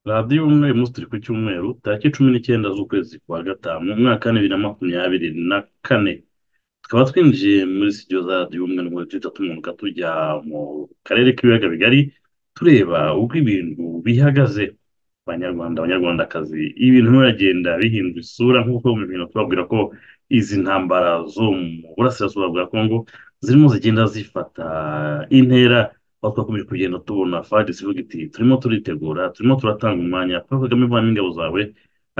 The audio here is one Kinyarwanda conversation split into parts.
radiyo umwe uyu munsi turi ku cyumweru tariki cumi n'icyenda z'ukwezi kwa gatanu mu mwaka wa bibiri na makumyabiri na kane tukaba twinjiye muri sitidiyo za radiyo umwe n'umwe duhita tumanuka tujya mu karere k'ibiyaga bigari tureba uko ibintu bihagaze abanyarwanda abanyarwandakazi ibintu biragenda bihindura isura nk'uko mu bintu tubabwira ko izi ntambara zo mu burasirazuba bwa kongo zirimo zigenda zifata intera aho twakomeje kugenda tubona fadi ivuga iti turimo turitegura turimo turatanga umwanya paul kagame uvana ingabo zawe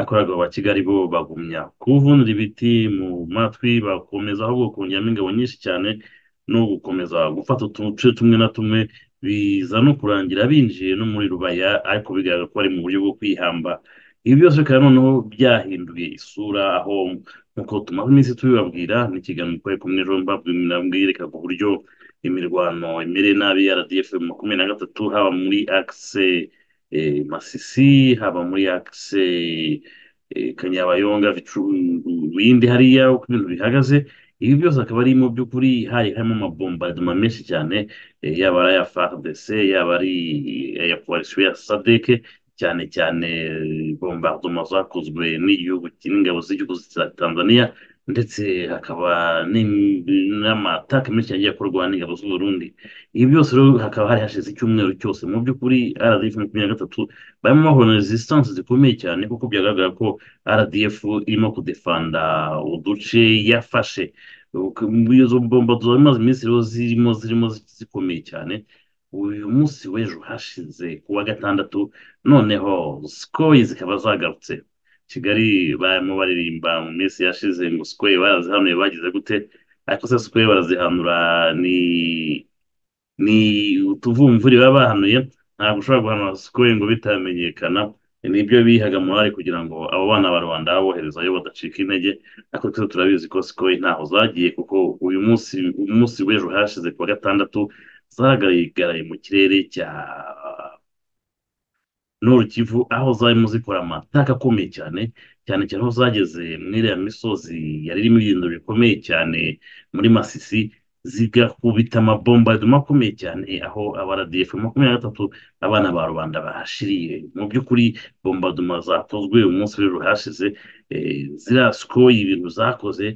akoraga aba kigali bo bagumya kuwuvunira ibiti mu matwi bakomeza ahubwo kongeramo ingabo nyinshi cyane no gukomeza gufata uduce tumwe na tumwe biza no kurangira binjiye no muri rubaya ariko bigaragara ko bari mu buryo bwo kwihamba ibi byose bikaba noneho byahinduye isura aho nk'uko tumaze iminsi tubibabwira n'ikiganiro mukorere kumwe ejo mbabwirekaga uburyo imirwano imereye nabi ya rdf makumyabiri na gatatu haba muri akise eh, masisi haba muri akise eh, kanyabayonga bindi hariya uko ibintu bihagaze ibi byose akaba ari mu by'ukuri hari harimo amabombardima menshi cyane eh, yaba ari aya fardc yaba ari aya koalisiyo ya sadeke cyane cyane eh, bombardement zakozwe n'igihugu n'ingabo z'igihugu cya tanzania ndetse hakaba n'im- n'amatake menshi yagiye akorwa n'ingabo z'u Burundi ibi byose rero hakaba hari hashize icyumweru cyose mu by'ukuri rdf makumyabiri na gatatu barimo bahura na resistance zikomeye cyane kuko byagaragara ko rdf irimo kudefanda uduce yafashe Uko- izo bombo zamaze iminsi rero zirimo zirimo zikomeye cyane uyu munsi w'ejo hashize ku wa gatandatu noneho sikoyi zikaba zagarutse kigali barimo baririmba mu minsi yashize ngo sikoye barazihanuye bagize gute ariko se sikoye barazihanura ni ni utuvumvuri baba bahanuye ntabwo ushobora guhanura sikoye ngo bitamenyekana nibyo bihaga morali kugira ngo abo bana ba rubanda baboherezayo badacika intege ariko twese turabizi ko sikoye ntaho zagiye kuko uyu munsi umunsi w'ejo hashize ku wa gatandatu zagaragaraye mu kirere cya Nord Kivu aho zarimo zikora amataka akomeye cyane cyane cyane aho zageze muri iriya misozi yari irimo ibintu bikomeye cyane muri Masisi zigakubita amabombardima akomeye cyane aho aba RDF makumyabiri na gatatu abana ba rubanda bahashiriye mu by'ukuri bombardima zakozwe umunsi w'ejo hashize eh, ziriya sikoyi ibintu zakoze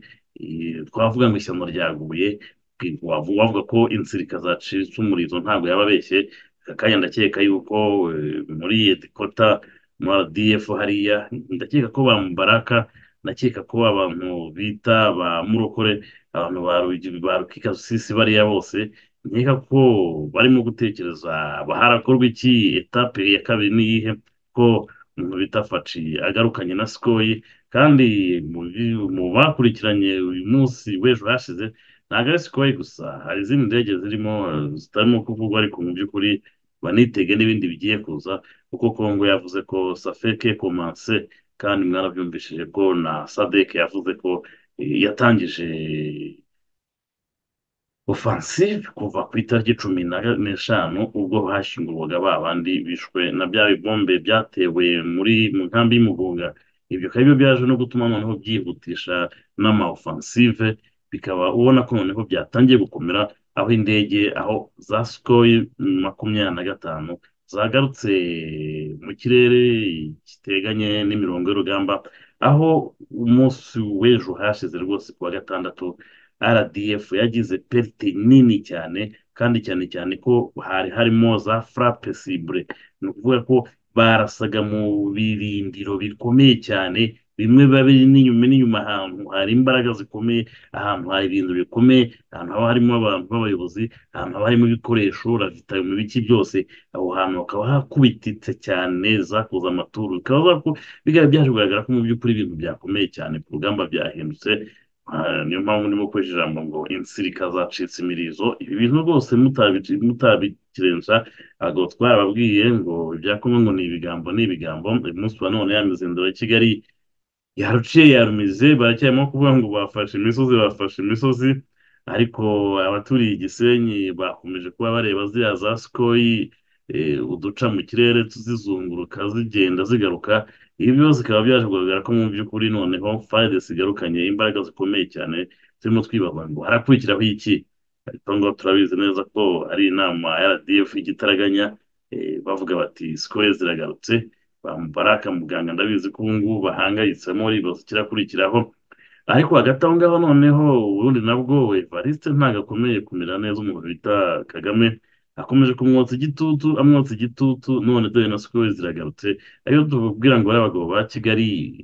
eh, twavuga ngo ishyano ryaguye wavu- wavuga ko insirika zacitse umurizo ntabwo yaba abeshye aka kanya ndakeka yuko eh, muri edikota muri RDF hariya ndakeka ko ba Mubaraka ndakeka ko abantu bita ba Murokore abantu ba Rugi- ba Rukikasisi bariya bose nkeka ko barimo gutekereza ba- harakorwa iki etape ya kabiri niyihe ko umuntu bita Faci agarukanye na Sikoyi kandi mu bi- mu bakurikiranye uyu munsi w'ejo hashize ntabwo ari Sikoyi gusa hari izindi ndege zirimo eh, zitarimo kuvugwa ariko mu by'ukuri banitege n'ibindi bigiye kuza kuko Kongo yavuze ko safeke komanse kandi mwarabyumvishije ko na sadeke yavuze ko eh, yatangije offensive kuva ku itariki cumi na ga- n'eshanu ubwo hashyingurwaga ba bandi bishwe na bya bibombe byatewe muri mu nkambi y'umugunga ibyo bikaba byo byaje no gutuma noneho byihutisha n'ama offensive bikaba ubona ko noneho byatangiye gukomera aho indege aho za Sukhoi makumyabiri na gatanu zagarutse mu kirere kiteganye n'imirongo y'urugamba aho umunsi w'ejo hashize rwose ku wa gatandatu RDF yagize perite nini cyane kandi cyane cyane ko hari harimo za frappe cible ni ukuvuga ko barasaga mu birindiro bikomeye cyane bimwe biba biri n'inyuma n'inyuma ahantu hari imbaraga zikomeye ahantu hari ibintu bikomeye ahantu haba harimo abantu b'abayobozi ahantu haba harimo ibikoresho ravitayo mu biki byose aho hantu hakaba hakubititse cyane zakoze amaturu bikaba zaku- biga- byaje kugaragara ko mu by'ukuri ibintu byakomeye cyane ku rugamba byahindutse Ah, niyo mpamvu ndimo gukoresha ijambo ngo insirika zacitse imirizo ibi bintu rwose mutabici- mutabikirenza ntabwo twababwiye ngo ibya Kongo ngo ni ibigambo ni ibigambo uyu munsi wa none ya mizindaro ya Kigali yaruciye yarumize baracyarimo kuvuga ngo bafashe imisozi bafashe imisozi ariko abaturiye Gisenyi bakomeje kuba bareba ziriya za Sikoyi eh, uduca mu kirere zizunguruka zigenda zigaruka ibi byose bikaba byaje kugaragara ko mu by'ukuri noneho FARDC igarukanye imbaraga zikomeye cyane turimo twibaza ngo harakurikiraho iki ariko ngo turabizi neza ko ari inama ya RDF igitaraganya eh, bavuga bati Sikoyi ziragarutse bamubara muganga ndabizi ko ubu ngubu bahangayitsemo bakurikiraho ariko hagati aho ngaho noneho ubundi nabwo Evariste ntabwo akomeye kumera neza umuntu bita Kagame akomeje kumwotsa igitutu amwotsa igitutu none dore na siko ziragarutse ayo tubwira ngo bariya abagabo ba Kigali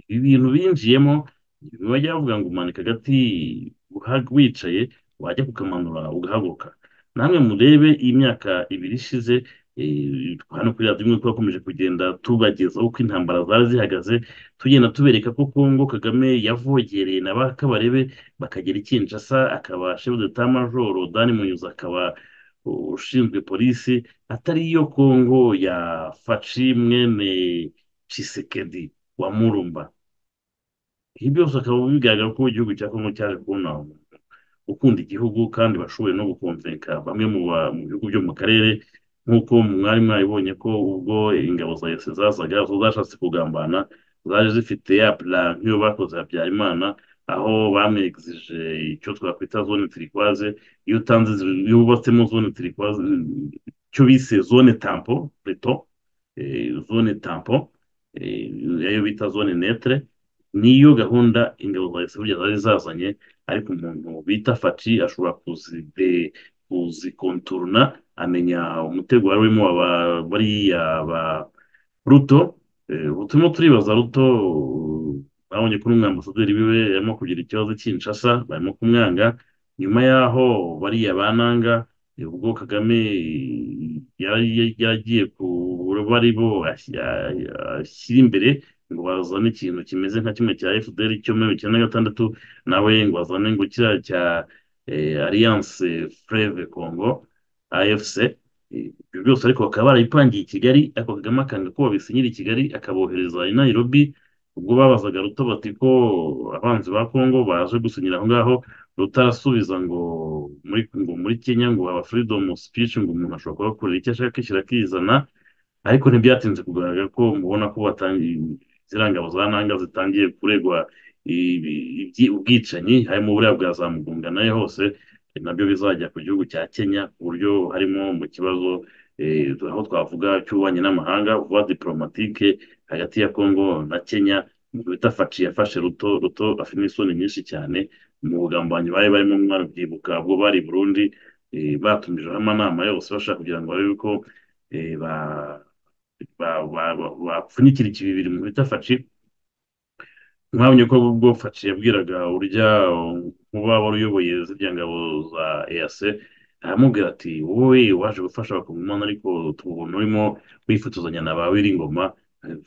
ibi bintu binjiyemo bimwe bajya bavuga ngo umanika agati uha- wicaye wajya kukamanura ugahaguruka namwe murebe iyi myaka ibiri ishize eh, hano kuri radiyo imwe twakomeje kugenda tubagezaho uko intambara zari zihagaze tugenda tubereka ko Kongo Kagame yavogereye na ba Kabarebe bakagera i Kinshasa akaba chef d'état major Dan Muyoza akaba ushinzwe polisi atari yo Kongo ya Faci mwene Tshisekedi wa Murumba ibi byose akaba bigaragara ko igihugu cya Kongo cyaje kubona umuntu ukunda igihugu kandi bashoboye no gukomveka bamwe mu ba- mu bihugu byo mu karere nk'uko mwari mwabibonye ko ubwo ingabo za ese zazaga zo zashatse kugambana zaje zifite ya plan nk'iyo bakoze Habyarimana aho bamwegizije icyo twakwita zone turikwaze iyo utanze iyo wubatsemo zone turikwaze icyo bise zone tampo reto zone tampo eh, ayo bita zone netre niyo gahunda ingabo za Esaburya zari zazanye ariko umuntu bita Fati ashobora kuzide kuzikontorona amenya umutego wari urimo aba bariya ba Ruto Eh, ubu turimo turibaza Ruto babonye ko n'umwambasaderi wiwe yarimo kugira ikibazo cy'Kinshasa barimo kumwanga nyuma y'aho bariya bananga eh, ubwo Kagame yari yagiye ku bari bo ashyira ashyira imbere ngo bazane ikintu kimeze nka kimwe cya FDR cyo muri bibiri na gatandatu nawe ngo bazane ngo kiriya cya eh, Alliance Fleuve Congo AFC Eh, ibyo byose ariko bakaba barabipangiye i Kigali ariko Kagame akanga ko babisinyira i Kigali akabohereza i Nairobi ubwo babazaga Ruto bati ko abanzi ba Congo baje gusinyira aho ngaho Ruto arasubiza ngo muri ngo muri Kenya ngo haba freedom of speech ngo umuntu ashobora kuhakorera icyo ashaka kwishyura akizana ariko ntibyatinze kugaragara ko mubona ko batangiye ziriya ngabo za ntanga zitangiye kuregwa ibi- ibyi- ubwicanyi harimo buriya bwa za Mugunga nayo hose eh, nabyo bizajya ku gihugu cya Kenya ku buryo harimo mu kibazo eh, aho twavuga cy'ububanyi n'amahanga vuba diplomatike hagati ya Kongo na Kenya umuntu bita Faci yafashe Ruto Ruto afite n'isoni nyinshi cyane mu bugambanyi bari barimo mwana byibuka ubwo bari i Burundi eh, batumijeho amanama yose bashaka kugira ngo barebe ko eh, ba ba- ba- ba- bapfunyikira ikibibiri mu bita faci mwabonye ko ubwo faci yabwiraga urya nkuba wari uyoboye zirya ngabo za EAC aramubwira ati wowe waje gufasha abakongomani ariko tubona urimo wifotozanya na ba Wiringoma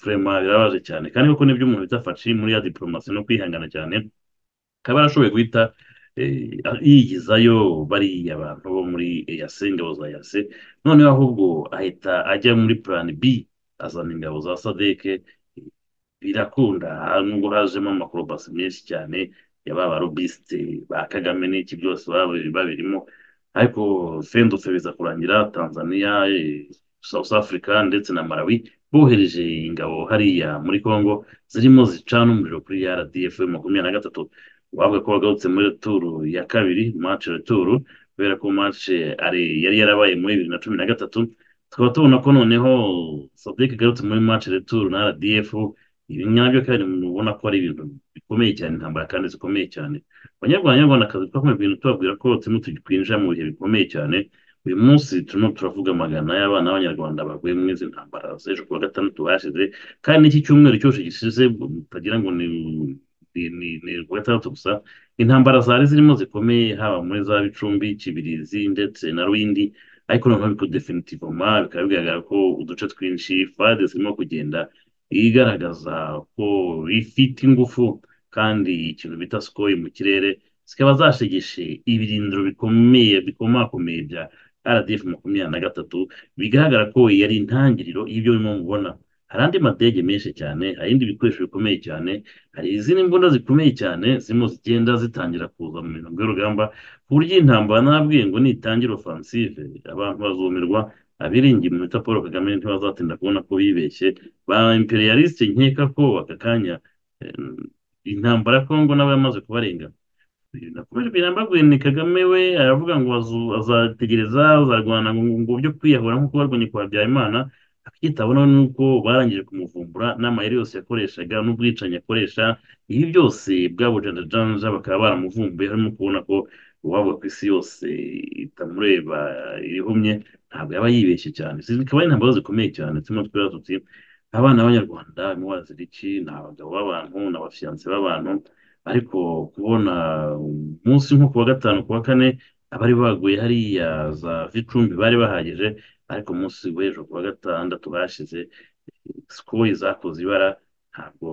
vrema birabaje cyane kandi koko nibyo umuntu bita faci muri ya diplomasi no kwihangana cyane akaba yarashoboye guhita eh, yigizayo bariya abantu bo muri EAC ingabo za EAC noneho ahubwo ahita ajya muri plan B azana ingabo za sadeke birakunda nubwo hajemo amakorobasi menshi cyane ya ba barobisite ba Kagame n'iki byose baba babirimo ariko fendutse biza kurangira Tanzania eh, South Africa ndetse na Malawi bohereje ingabo hariya muri Congo zirimo zicana umuriro kuri RDF makumyabiri na gatatu wavuga ko wagarutse muri turu ya kabiri match retour kubera ko match ari yari yarabaye muri bibiri na cumi na gatatu tukaba tubona ko noneho Sadek agarutse muri match retour na RDF ibi nabyo kandi mubona ko ari ibintu bikomeye cyane intambara kandi zikomeye cyane abanyarwanda abanyarwandakazi twakomeje kugenda tubabwira ko turimo twinjira mu bihe bikomeye cyane uyu munsi turimo turavuga amagana y'abana b'abanyarwanda baguye muri izi ntambara z'ejo kuwa gatandatu hashize kandi n'iki cyumweru cyose gishize mutagira ngo ni ni ni ni kuwa gatandatu gusa intambara zari zirimo zikomeye haba muri za Bicumbi Kibirizi ndetse na Rwindi ariko noneho ariko definitivoma bikaba bigaragara ko uduce twinshi fade zirimo kugenda igaragaza ko ifite ingufu kandi ikintu bita sikoyi mu kirere zikaba zashegeshe ibirindiro bikomeye bikomakomeye bya RDF makumyabiri na gatatu bigaragara ko yari intangiriro y'ibyo urimo mubona hari andi madege menshi cyane hari ibindi bikoresho bikomeye cyane hari izindi mbunda zikomeye cyane zirimo zigenda zitangira kuza mu mirongo y'urugamba ku buryo iyi ntambara nabwiye ngo nitangira offensive abantu bazumirwa abiringiye umuntu bita Paul Kagame ntibazatinda kubona ko bibeshye ba imperialiste nkeka ko aka kanya eh, intambara ya Kongo nabo yamaze kubarenga nakomeje kugenda mbabwira ni Kagame we aravuga ngo azu- azategereza azarwana ngo ngo byo kwiyahura nk'uko barwanye kwa Habyarimana kitabonaho ni uko barangije kumuvumbura n'amayeri yose yakoreshaga n'ubwicanyi akoresha ibi byose bwabujanjanja bakaba baramuvumbuye harimo kubona ko uwaba ku isi yose itamureba irihumye ntabwo yaba yibeshye cyane izi zikaba ari intambara zikomeye cyane turimo twera tuti abana b'abanyarwanda muba iki ni abagabo b'abantu ni abafiyanse b'abantu ariko kubona umunsi nko ku wa gatanu ku wa kane abari baguye hariya za vicumbi bari bahagije ariko umunsi w'ejo ku wa gatandatu bashize sikoro zakoze ibara ntabwo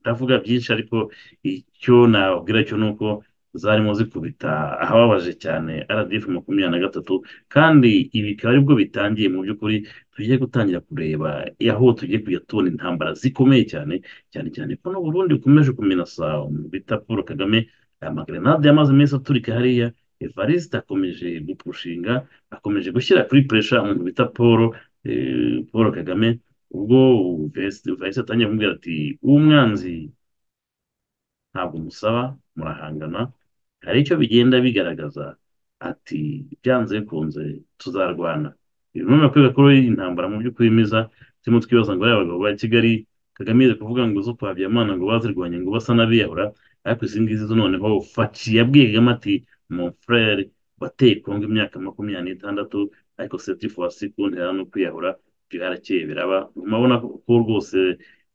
ndavuga byinshi ariko icyo nabwira cyo ni uko zarimo zikubita ahababaje cyane RDF makumyabiri na gatatu kandi ibi bikaba aribwo bitangiye mu by'ukuri tugiye gutangira kureba aho tugiye kujya tubona intambara zikomeye cyane cyane cyane ko n'uburundi bukomeje kumenasa bita paul kagame amagrenade yamaze iminsi aturika hariya evariste akomeje gupushinga akomeje gushyira kuri puresha umuntu bita paul paul kagame ubwo evariste atangiye kumubwira ati umwanzi ntabwo musaba murahangana hari icyo bigenda bigaragaza ati byanze bikunze tuzarwana uyu ni umwe ko intambara mu by'ukuri meza turimo twibaza ngo ariya bagabo ba kigali kagame yize kuvuga ngo zo kuhabya amana ngo bazirwanye ngo basa n'abiyahura ariko izi ngizi zo noneho faci yabwiye kagame ati mon frere wateye kongo imyaka makumyabiri n'itandatu ariko seti fowasi ku ntera no kwiyahura byarakeye biraba murabona ko rwose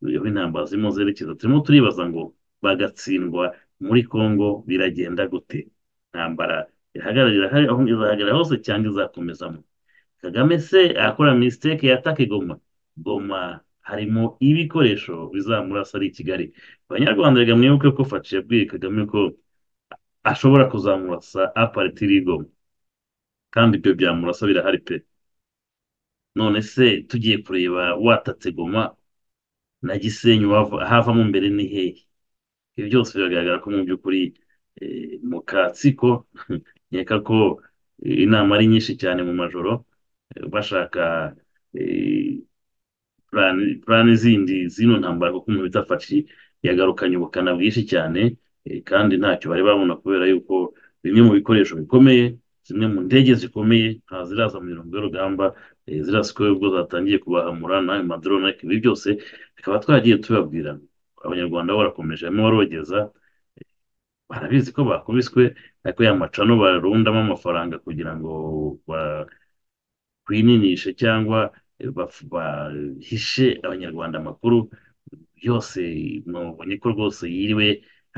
iyo intambara zirimo zerekeza turimo turibaza ngo bagatsindwa muri congo biragenda gute intambara ihagararira aho izahagarara hose cyangwa izakomezamo kagame se akora misiteke yataka goma goma harimo ibikoresho bizamurasa ari i kigali abanyarwanda reka mwibuke ko faci yabwiye kagame ko ashobora kuzamurasa aparitiri goma kandi ibyo byamurasa birahari pe none se tugiye kureba watatse goma na gisenyi havamo mbere ni hehe ibi byose biragaragara ko mu by'ukuri mu katsiko nkeka ko inama ari nyinshi cyane mu majoro bashaka purani zindi zino ntambara kuko umuntu bitafashi yagarukanye ubukana bwinshi cyane kandi ntacyo bari babona kubera yuko bimwe mu bikoresho bikomeye zimwe mu ndege zikomeye nta ziraza mu mirongo y'urugamba zirasikoye ubwo zatangiye kubahamura n'ayo madorone ariko ibi byose bikaba twagiye tubabwira abanyarwanda bo barakomeje barimo barogeza barabizi ko bakubiswe ariko ya macano barundamo amafaranga kugira ngo bakininishe cyangwa bahishe abanyarwanda amakuru yose mubonye ko rwose yiriwe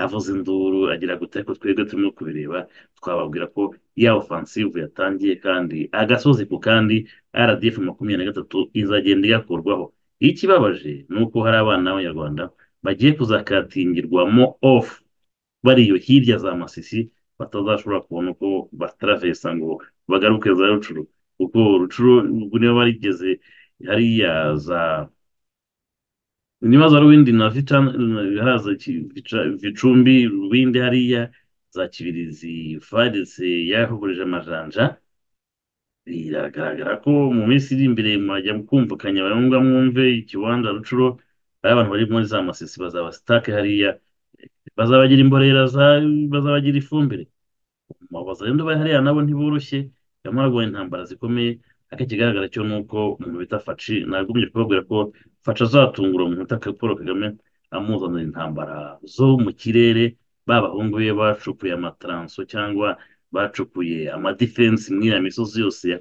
avuze induru agira gute ariko twebwe turimo kubireba twababwira ko ya ofansive yatangiye kandi agasozi ku kandi rdf makumyabiri na gatatu izagenda igakurwaho ikibabaje ni uko hari abana b'abanyarwanda bagiye kuzakatingirwa mo ofu bariyo hirya za masisi batazashobora kubona uko bataravesa ngo bagaruke za rucuru kuko rucuru niba barigeze hariya za niba za rubindi na haza vicumbi rubindi hariya za kibirizi farise yahurije amajanja biragaragara ko mu minsi iri imbere mwajya kumvikanya bayangombwa mwumve ikibanza rucuro hari abantu bari muri za masisi bazaba sitake hariya bazabagira imborera bazabagira ifumbire umubaza rero bari hariya nabo ntiboroshye barimo barwanya intambara zikomeye ariko ikigaragara cyo ni uko umuntu bita faci nagumye kubabwira ko faci azatungura umuntu utaka paul kagame amuzanira intambara zo mu kirere b'abahungu be bacukuye amataranso cyangwa bacukuye amadifensi muri iriya misozi yose ya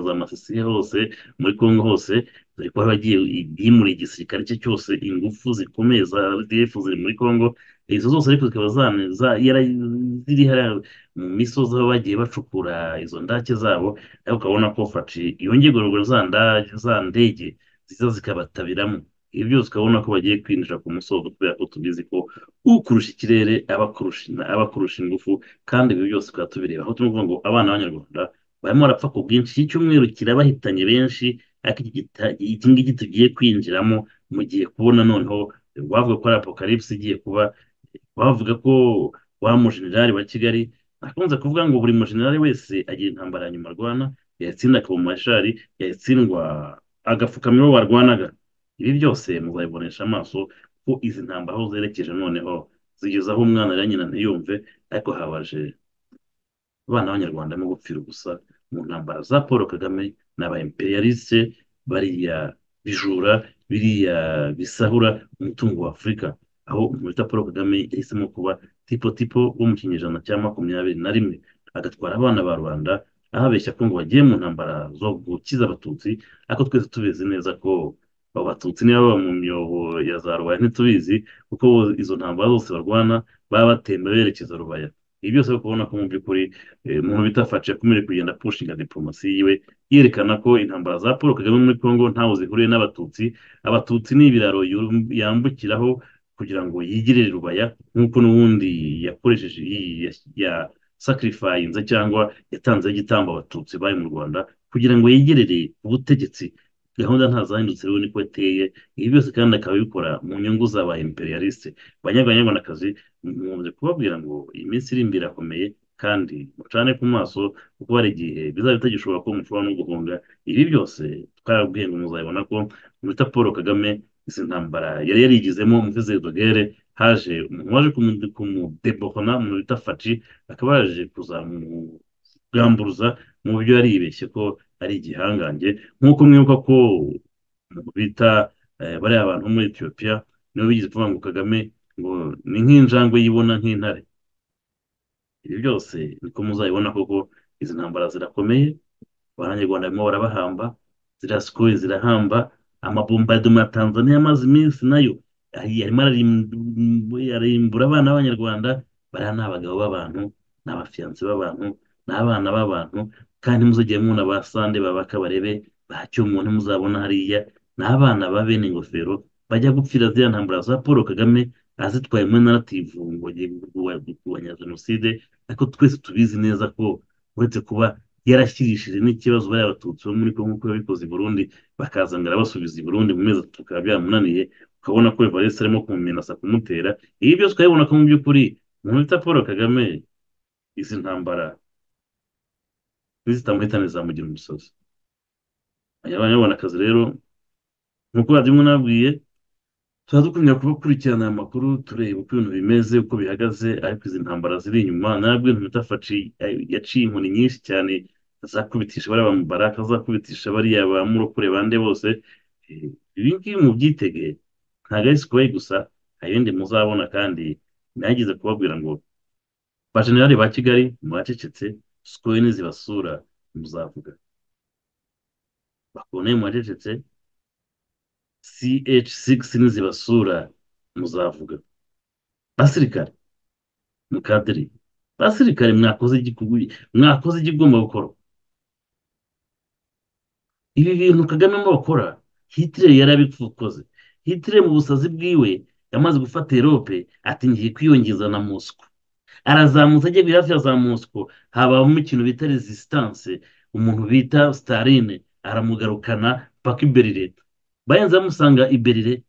za masisi hose muri congo hose dore ko bagiye yimura igisirikare cye cyose ingufu zikomeye za rdf ziri muri congo izo zose ariko zikaba ziri hariya mu misozi aho bagiye bacukura izo ndake zabo ariko ukabona ko faci yongeye ruguru za ndege ziza zikabatabiramo ibi byose ukabona ko bagiye kwinjira ku musozi kubera ko tubizi ko ukurusha ikirere aba akurusha ingufu kandi ibi byose tukaba tubireba aho turi ngo abana b'abanyarwanda barimo barapfa ku bwinshi icyumweru kirabahitanye benshi ariko iki ngiki tugiye kwinjiramo mugiye kubona noneho wavuga ko ari apocalypse igiye kuba wavuga ko wa mujenerali wa kigali akunze kuvuga ngo buri mujenerali wese agira intambara ya nyuma arwana yatsinda akaba umumashari yatsindwa agapfukama iyo barwanaga ibi byose muzabibonesha amaso ko izi ntambara aho zerekeje noneho zigeze aho umwana arira nyina ntiyumve ariko habaje abana b'abanyarwanda no gupfira ubusa mu ntambara za paul kagame n'aba imperialiste bariya bijura biriya bisahura umutungo wa afurika aho umuyobozi paul kagame yahisemo kuba tipo tipo wo mu kinyejana cya makumyabiri na rimwe agatwara abana ba rubanda ahabeshya ko ngo bagiye mu ntambara zo gukiza abatutsi ariko twese tubizi neza ko abo batutsi niba baba mu myobo ya za rubaya ntitubizi kuko bo izo ntambara zose barwana baba batemba berekeza rubaya ibi byose uri kubona ko mu by'ukuri eh, umuntu bita faci yakomeje kugenda pushinga diporomasi yiwe yerekana ko intambara za paul kagame muri congo ntaho zihuriye n'abatutsi abatutsi ni ibiraro yu- yambukiraho kugira ngo yigirire rubaya nk'uko n'ubundi yakoresheje yi- ya- ya- sacrifice cyangwa yatanze igitambo abatutsi bari mu rwanda kugira ngo yigirire ubutegetsi gahunda ntazahindutse rero niko iteye ibi byose kandi akaba abikora mu nyungu z'aba imperialiste banyaganyagwanakazi mukunze kubabwira ngo iyi minsi iri imbere irakomeye kandi mucane ku maso kuko hari igihe bizaba bitagishobora ko mushobora no guhunga ibi byose twabwiye ngo muzabibona ko mwita paul kagame izi ntambara yari yarigizemo muvise dogere haje umuntu waje kumu- kumudebohona mu bita faci akaba yaje kuzamugamburuza mu byo yari yibeshye ko ari igihangange nk'uko mwibuka ko mu bita eh, bariya bantu bo muri etiyopiya nibo bigeze kuvuga ngo kagame ngo ni nk'injangwe yibona nk'intare ibi byose niko muzabibona koko izi ntambara zirakomeye abanyarwanda barimo barabahamba ziriya sikoro zirahamba amabombardoma ya tanzania amaze iminsi nayo ari- arimo ararimbu- arimbura abana b'abanyarwanda bariya ni abagabo b'abantu ni abafiyanse b'abantu ni abana b'abantu kandi muzajya mubona ba sande babaka barebe ntacyo umuntu muzabona hariya ni abana ba bene ingofero bajya gupfira ziriya ntambara za paul kagame azitwaye muri narativu ngo agiye kurwanya jenoside ariko twese tubizi neza ko uretse kuba yarashyirishije n'ikibazo bariya abatutsi bo muri congo ko yabikoze i burundi bakaza ngo arabasubiza i burundi mu mezi atatu bikaba byamunaniye ukabona ko evariste arimo kumumenasa kumutera ibi byose ukabibona ko mu by'ukuri umuntu bita paul kagame izi ntambara nizitamuhitane zamugira umusozi abanyarwandakazi rero nk'uko babyumwe nababwiye tuba dukumira kubakurikirana aya makuru tureba uko ibintu bimeze uko bihagaze ariko izi ntambara ziri inyuma nabwo ibintu bitafaci yaciye inkoni nyinshi cyane azakubitisha bariya ba mubaraka azakubitisha bariya ba murokore bande bose Eh, ibi ngibi mubyitege ntabwo ari sikoye gusa hari ibindi muzabona kandi nagize kubabwira ngo bajenerali ba kigali muracecetse sikoye nizibasura muzavuga bakoneye muracecetse CH6 nizibasura muzavuga basirikare mukadiri basirikare mwakoze igikugu- mwakoze igigomba gukora ibi bintu kagame mo bakora hitler yarabikoze hitler mu busazi bwiwe yamaze gufata erope ati ngiye kwiyongeza na mosco arazamutse ajya hafi ya za mosco habamo ikintu bita resistance umuntu bita staline aramugarukana paka i berlin bayanze bamusanga i berlin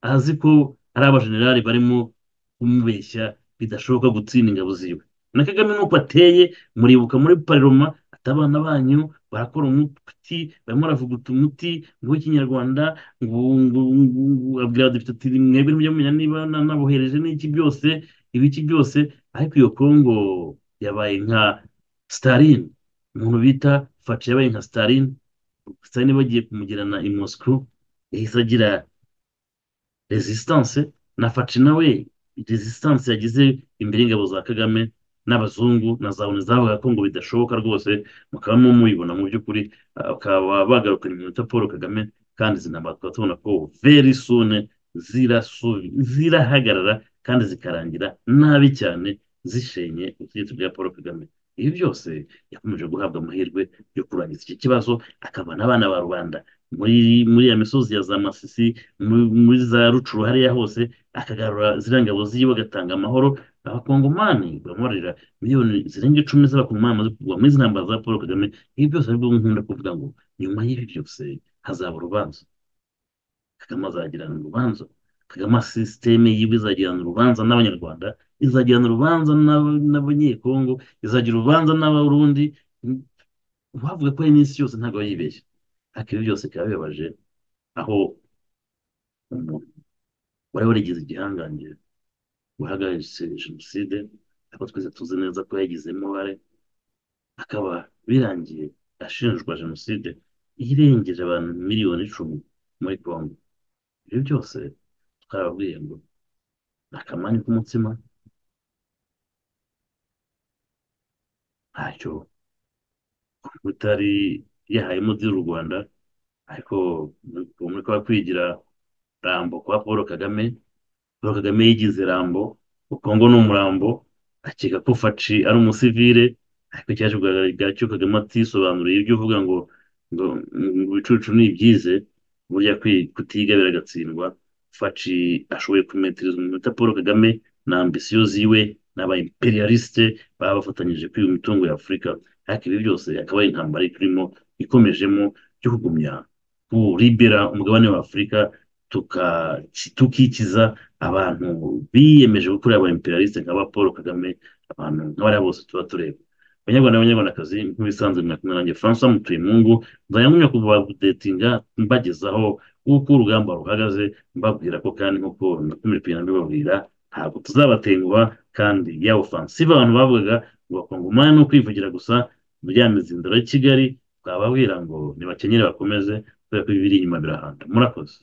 azi ko ari abajenerali barimo kumubeshya bidashoboka gutsinda ingabo ziwe na kagame nuko ateye muribuka muri pariroma ati abana banyu barakora umuti barimo baravuguta umuti ngo w'ikinyarwanda ngo ngo ngo ngo- abwira abadepite ati mwebwe mujye mumenya niba na- nabohereje n'iki byose ibiki byose ariko iyo kongo yabaye nka staline umuntu bita faci yabaye nka staline staline bagiye kumugirana i moscow yahise agira resistance na faci nawe resistance yagize imbere y'ingabo za kagame n'abazungu na za onu zavuga ko ngo bidashoboka rwose mukaba mu mubibona mu by'ukuri bakaba bagarukanye iminota paul kagame kandi izi ntambara tukaba tubona ko very soon zirasu- zirahagarara kandi zikarangira nabi cyane zishenye ubutegetsi bwa paul kagame ibi byose yakomeje guhabwa amahirwe yo kurangiza iki kibazo akaba n'abana ba rubanda muri muri ya misozi ya za masisi mu- muri za rucuru hariya hose akagarura ziriya ngabo ziwe agatanga amahoro abakongomani bamubarira miliyoni zirenga icumi z'abakongomani bamaze kugwa muri izi ntambara za paul kagame ibi byose aribwo nkunda kuvuga ngo nyuma y'ibi byose hazaba urubanza kagame azagirana urubanza kagame sisiteme yiwe izagirana urubanza n'abanyarwanda izagirana urubanza n'ab- n'abanyekongo izagira urubanza n'abarundi uwavuga ko ari n'isi yose ntabwo aba yibeshye ariko ibi byose bikaba bibabaje aho umuntu wari warigize igihangange wahagaritse jenoside ariko twese tuzi neza ko yagizemo uruhare akaba birangiye ashinjwa jenoside irengeje abantu miliyoni icumi muri congo ibyo byose twarababwiye ngo ni akamanyu k'umutsima ntacyo utari yahayemo z'u rwanda ariko muri kwa kwigira rambo kwa paul kagame paul kagame yigize rambo ukongo ni umurambo akeka ko faci ari umusivire ariko cyaje kugaragara cyo kagame atisobanuriye ibyo uvuga ngo ngo ngo ibicucu ni ibyize burya kwi- kutiga biragatsindwa faci ashoboye kumetiriza umunota paul kagame na ambisiyo ziwe n'aba imperialiste baba bafatanyije kwiba imitungo ya afurika ariko ibi byose akaba ari intambara turimo ikomejemo yo kugumya kuribera umugabane wa afurika tuka- tukikiza abantu biyemeje gukorera aba imperialiste nk'aba paul kagame abantu nk'abariya bose tuba tureba banyarwanda banyarwandakazi nk'ibisanzwe mwakumwe nanjye francois mutuyemungu nzajya nkumya kubadetinga mbagezaho uko urugamba ruhagaze mbabwira ko kandi nk'uko nakomeje kugenda mbibabwira ntabwo tuzabatenguha kandi ya ofansive abantu bavugaga ngo bakongomani ni ukwivugira gusa byamize inzira ya kigali twababwira ngo nibakenyere bakomeze kubera ko ibiri inyuma birahanda murakoze